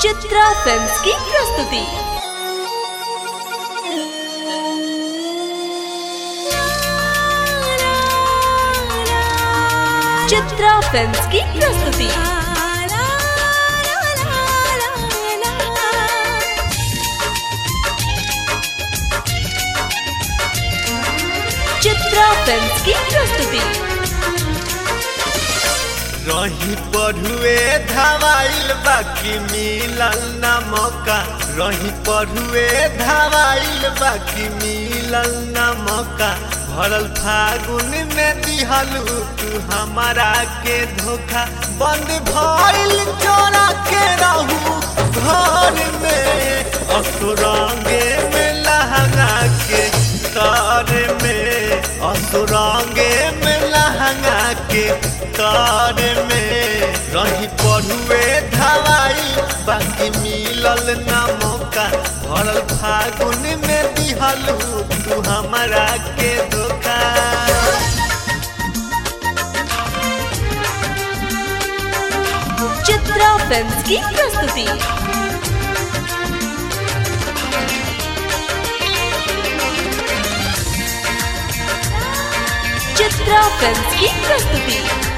Chitra films की प्रस्तुति Chitra films की प्रस्तुति चित्रा फिल्म्स की प्रस्तुति रही पढ़ुए धवाइल बाकी मिलल न मौका रही पढ़ुए धवाइल बाकी मिलल न मौका भरल फागुन में दिहलू तू हमारा के धोखा बंद भइल चोरा के रहू घर में असुरंगे में लहंगा के तार में असुरंगे में लहंगा के तार में रही पढ़ुए धवाई बाकी मिलल न मौका भरल फागुन में दिहलू तू हमारा के धोखा चित्रा फिल्म्स की प्रस्तुति चित्रा फिल्म्स की प्रस्तुति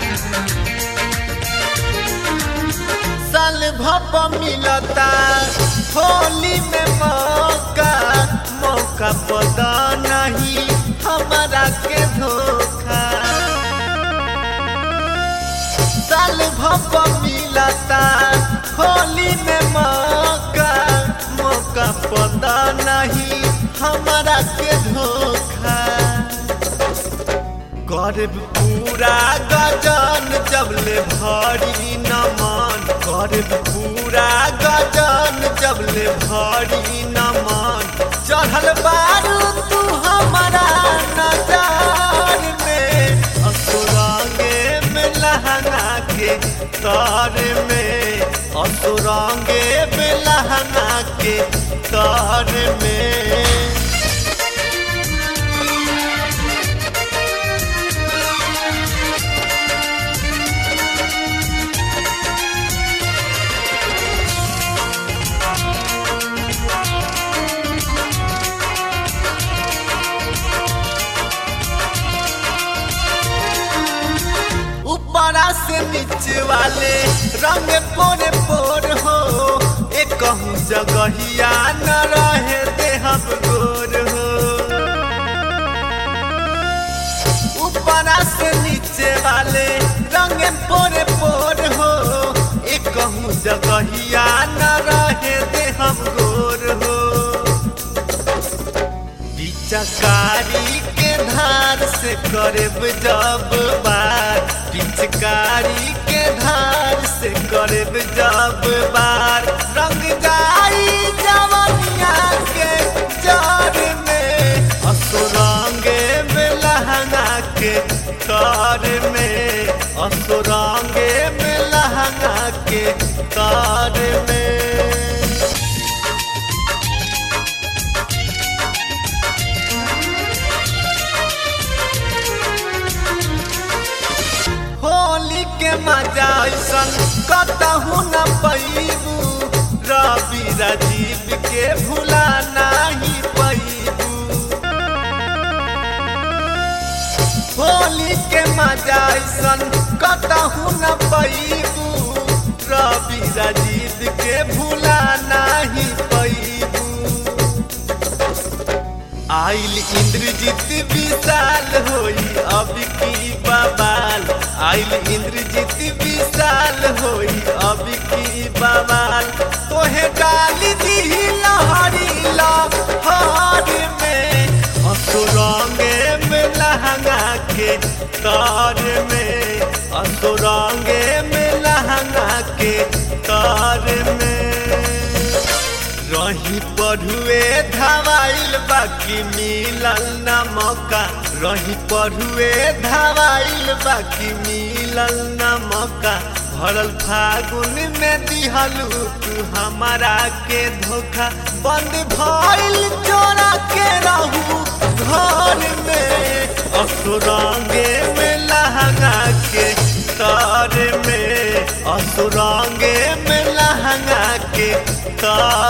साल भप मिलता होली में मौका मौका पता नहीं हमारा के धोखा साल भप मिलता होली में मौका मौका पता नहीं हमारा के धोखा करब पूरा गजन जबले भरी नमन करब पूरा गजन जबले भरी नमन चढ़ल बारू तू हमारा नजर में असुरंगे में लहंगा के तार में असुरंगे में लहंगा के तार में ऊपरा से नीचे वाले रंग पोरे पोर हो एक कहूँ जगहिया न रहे दे हम गोर हो ऊपरा से नीचे वाले रंग पोरे पोर हो एक कहूँ जगहिया न रहे दे हम गोर हो पिचकारी के धार से करब जब बार पिचकारी के धार से करब जब बार रंग जाई जवनिया के जर में असुरंगे में लहंगा के तार में असुरंगे में लहंगा के तार में होली के मजा ऐसन कतहू न पैबू रवि राजीव के भूला नहीं पैबू होली के मजा ऐसन कतहू न पैबू रवि राजीव के भूला नहीं पैबू आइल इंद्रजीत विशाल होई अब की बवाल आइल इंद्रजीत विशाल होई अब की बवाल तोहे डाली दी लहरी लहर में असुरंगे में लहंगा के तार में असुरंगे में लहंगा के तार में रही पढ़ुए धवाइल बाकी मिलल न मौका रही पढ़ुए धवाइल बाकी मिलल न मौका भरल फागुन में दिहलू तू हमारा के धोखा बंद भइल चोरा के रहू घर में असुरंगे में लहंगा के तार में असुरंगे में लहंगा के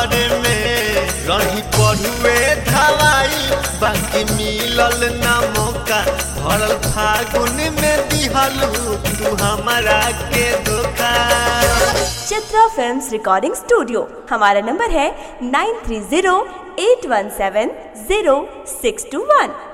घर में रही पढ़ुए धवाई बाकी मिलल ना मौका भरल फागुन में दिहलू तू हमारा के धोखा चित्रा फिल्म्स रिकॉर्डिंग स्टूडियो हमारा नंबर है nine three zero eight one seven zero six two वन